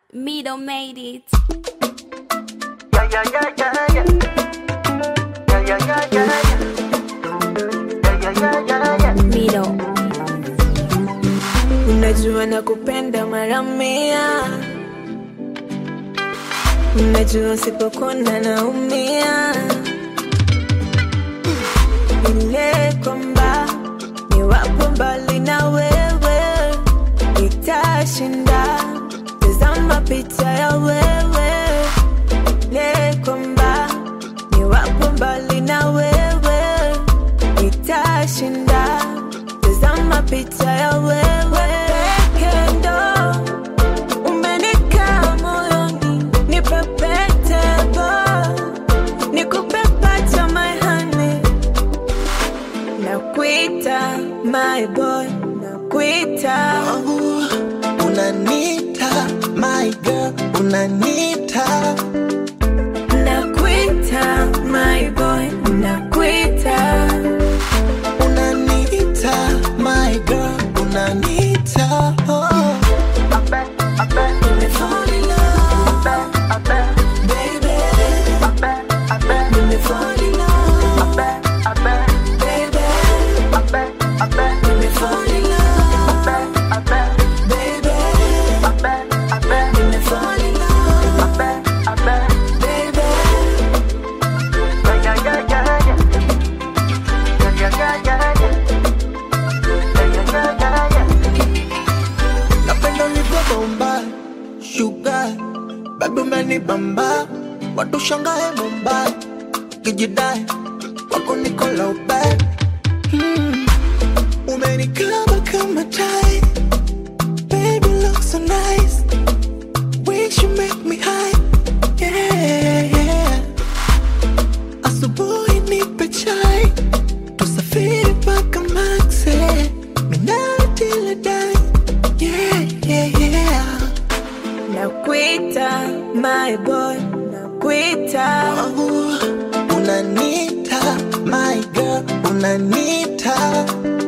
Middle made it. Yeah, yeah, yeah, yeah, yeah. Yeah, yeah, yeah, yeah, yeah. Yeah, yeah, yeah, yeah, yeah. Middle. Unajua nakupenda mara mia, unajua sipokona naumia, ile kwamba niwapo mbali na wewe itashinda. Tazama picha ya wewe, ile kwamba niwapo mbali na wewe itashinda. Tazama picha ya wewe peke ndo umenikaa moyoni, nipe pete bo, nikupe pacha my honey, nakuita my boy, nakuita wangu unanita my girl unanita nakuita my boy, nakuita unanita my girl unanita oh. I bet, I bet, Fall in love, I bet, baby. I bet, I bet, Fall in love, I bet, I bet, baby. I bet, I bet, Fall in love, I bet, baby. I bet, I bet, Fall in love, I bet, I bet. baby. Yeah, yeah, yeah, yeah, yeah. Yeah, yeah, yeah, yeah, yeah. Yeah, yeah, yeah, yeah, yeah. napenda ulivyobomba shuga babi umenibamba watu shangae mumbai kijidai wako nikola ubai hmm. umenikaba kama tai baby look so nice wish you make me high yeah, yeah. asubuhi nipe chai tusafiri paka maxe minatiledai yeah, yeah, yeah. Nakuita my boy, nakuita wangu unanita my girl unanita